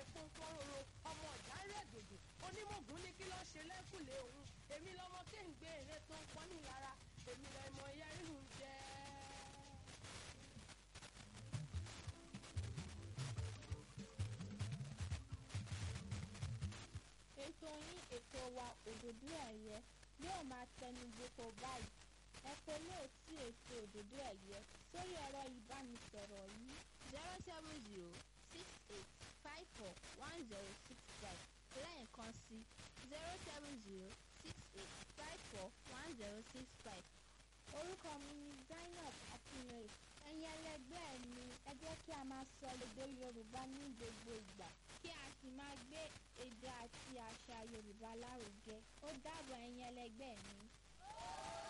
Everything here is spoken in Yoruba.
pọ́npọ́nroro ọmọ ọ̀dà rẹ̀ dòdò onímọ̀gùn ní kí lọ́ọ́ ṣe lẹ́kùlé òun èmi lọmọ kéǹgbé èrè tó ń pọ́n ní lára èmi lọmọ ẹyẹ rírun jẹ́. ètò yín ètò wa òdòdó ẹ̀yẹ yóò máa tẹnu gboko báyìí ẹ pè lóòtú ètò òdòdó ẹ̀yẹ sórí ẹ̀rọ ìbánisọ̀rọ̀ yìí zero seven zero six eight five four one zero six five lẹ́ẹ̀kan sí zero seven zero six eight five four one zero six five. orúkọ mi ni Zainab Akínlóye ẹ̀yin ẹlẹgbẹ́ mi ẹ jẹ́ kí a máa sọ èdè Yorùbá ní gbogbo ìgbà kí a sì máa gbé èdè àti àṣà Yorùbá lárugẹ ó dàbọ̀ ẹ̀yin ẹlẹgbẹ́ mi.